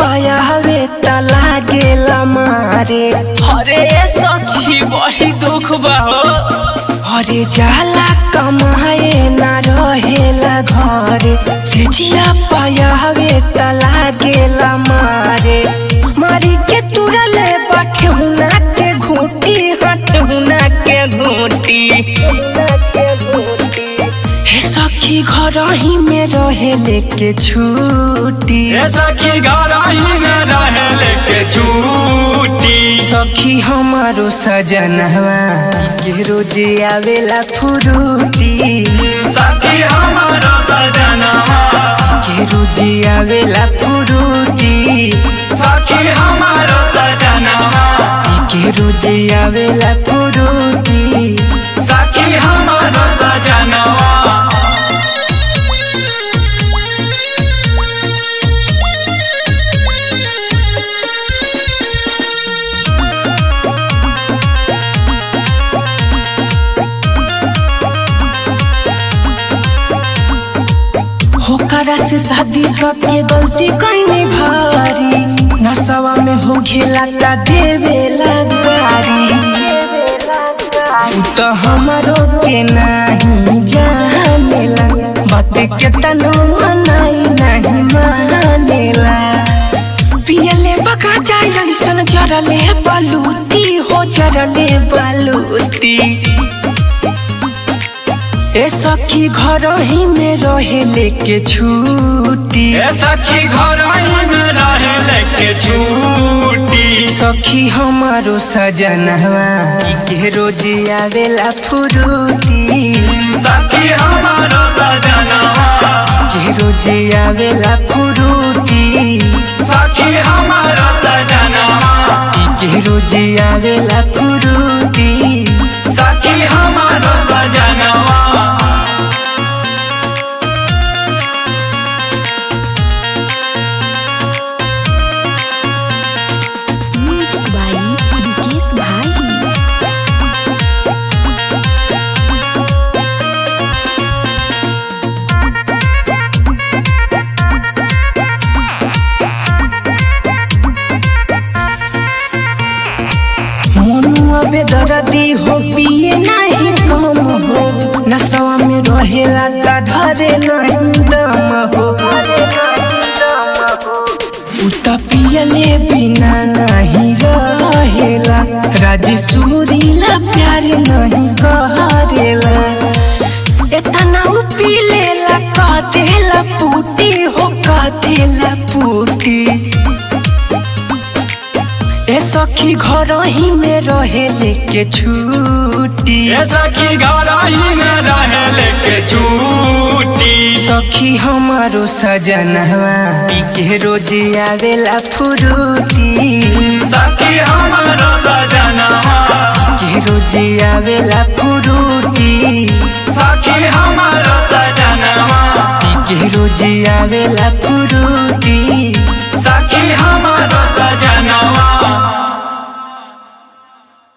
पायावे त लागेला मारे अरे सखी बड़ी दुख बा हो अरे जाला कमाए ना रहेला घरे सेजिया पायावे त लागेला मारे मारी के तुरले बठहुना के घूटी हटहुना के घूटी हे सखी घर ही में रहे लेके छूटी ये सखी गराही में रहे लेके छूटी सखी हमारो सजनवा के रोज आवेला फुरूटी सखी हमारा सजनवा के रोज आवेला फुरूटी सखी हमारा सजनवा के रोज आवेला फुरूटी सखी हमारा सजनवा होकरा से शादी करके गलती कईने भारी नशवा में हो खेला देवेला गारी उ तो हमारो के नहीं जानेला बात के तनो मनाई नहीं मानेला पियले बका जाय ऐसन जरले बलूती हो जरले बलूती ए सखी घर ही में रहे लेके छूटी ये सखी गराही में रहे लेके छूटी सखी हमारो सजनवा के रोज आवेला फुरूटी सखी हमारा सजनवा के रोज आवेला फुरूटी सखी हमारा सजनवा के रोज आवेला फुरूटी सखी हमारा सजनवा Music by Udikis Bahari. मनुआ बेदर्दी हो पिए नहीं कम हो नशवा में रहेला त धरे नहीं दम हो उ त पियले बिना नहीं रहेला राजी सुरीला प्यार नहीं करेला इतना उ पी लेला का देला पूटी हो का देला पूटी ए सखी घर ही में रहे लेके छूटी ये सखी गराही में रहे लेके छूटी सखी हमारो सजनवा के रोज आवेला फुरूटी सखी हमारा सजनवा के रोज आवेला फुरूटी सखी हमारा सजनवा के रोज आवेला फुरूटी